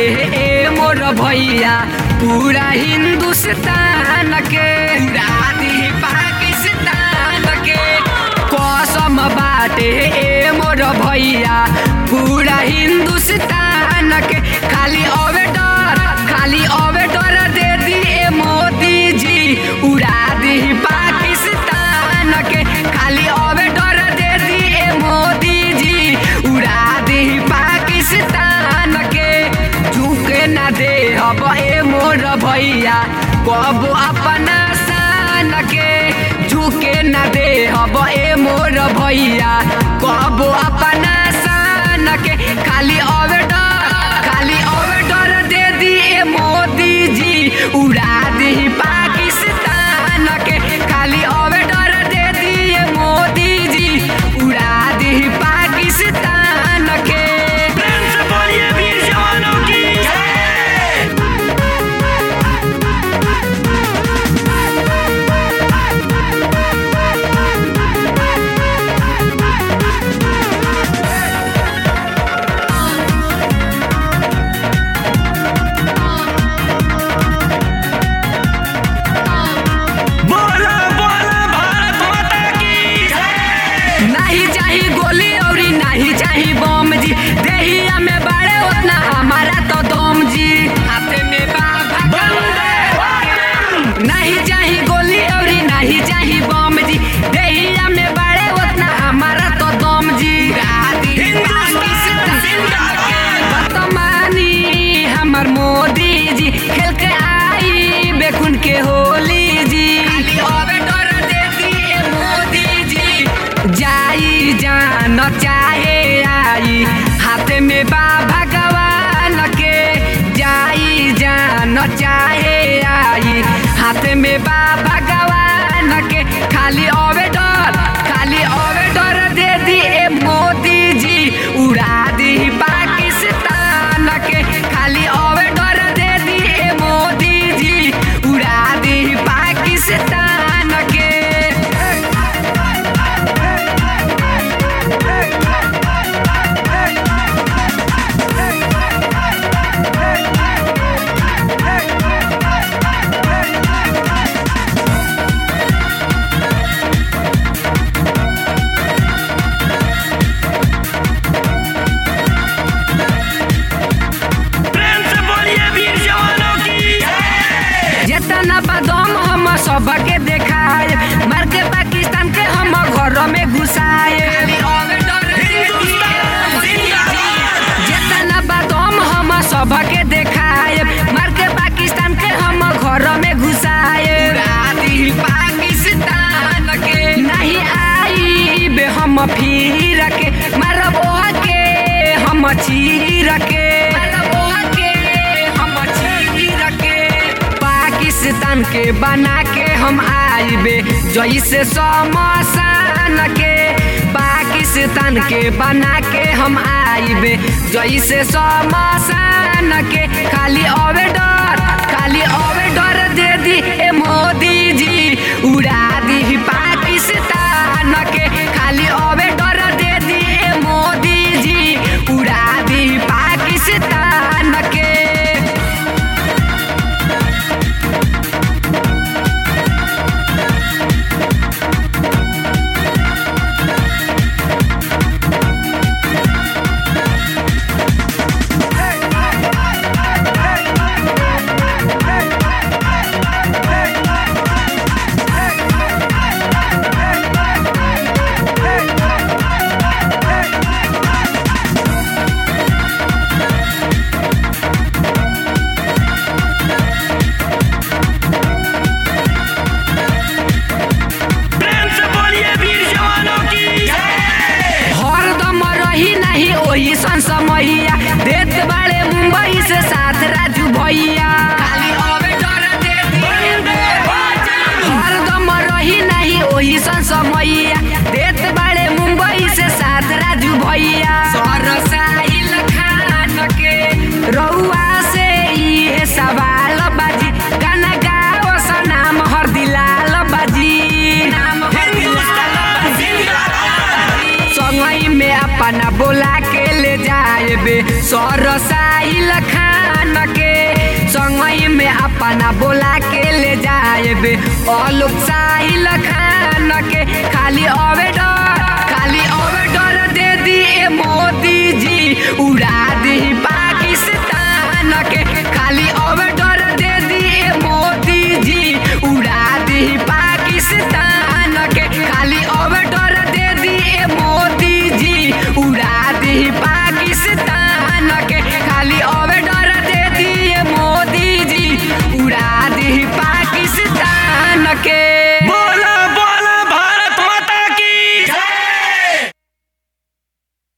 ए मोर भैया पूरा हिंदुस्तान के उड़ा दी पाकिस्तान के कसम बाटे ए मोर भैया पूरा हिंदुस्तान के खाली अवे डर खाली अवे डर दे दी ए मोदी जी उड़ा दी पाकिस्तान के खाली अवे डर दे दी ए मोदी जी उड़ा दी पाकिस्तान के झुके ना दे अब ए मोर भैया कब अपना शान के झुके ना दे अब ए मोर भैया कब अपना शान के खाली अवे डर खाली अवे डर दे दी ए मोदी जी उड़ा दी पाकिस्तान के खाली अवे डर दे दी ए मोदी जी उड़ा दी पाकिस्तान के प्रेम से बोलिए वीर जवानों की बोला बोला भारत माता की नहीं चाही गोली औरी नहीं चाही बम जी देहिया में बाड़े उतना हमारा तो दम जी हाथे में बाबा नहीं चाही गोली औरी नहीं चाही बम जी देहिया में बाड़े उतना हमारा तो दम जी वर्तमानी हमर मोदी जी खेल के आई बेखुन के होली जी डर देती ए मोदी जी जाई जान चाहे आई हाथ में बा भगवान के जाई जान चाहे आई हाथ में बा भगवान के खाली अवे डर खाली अवे डर दे दी ए मोदी जी उड़ा दी पाकिस्तान के खाली अवे डर दे दी ए मोदी जी उड़ा दी पाकिस्तान के प्रेम से बोलिए वीर जवानों की जितना बदम हम सबके देखाए मार के पाकिस्तान के हम घर में घुसाए जितना बदम हम सबके देखाए मार के पाकिस्तान के हम घर में घुसाए पाकिस्तान के नहीं आई बे हम फिर के मारब ओहा के हम चीर के मारब ओहा के हम चीर के पाकिस्तान के बना के हम आइबे जैसे समसान के पाकिस्तान के बना के हम आइबे जैसे समसान के खाली अवे डर खाली अवे डर दे दी ए मोदी जी उड़ा दी पाकिस्तान के खाली अवे डर दे दी ए मोदी जी उड़ा दी पाकिस्तान के प्रेम से बोलिए वीर जवानों की हरदम रही नहीं ओही सन समैया देत बाड़े मुंबई से साथ राजू भैया हरदम रही नहीं ओही सन समैया देत बाड़े मुंबई से साथ राजू भैया सरसाइल खान के रउआ से इहे सवाल बाजी गाना गाओ सा नाम हर दिलाल बाजी नाम हर संगई में अपना बोला के ले जाए बे सरसाइल खान मान के संगई में अपना बोला के ले जाएबे अलोक साहिल खान के खाली अवे डर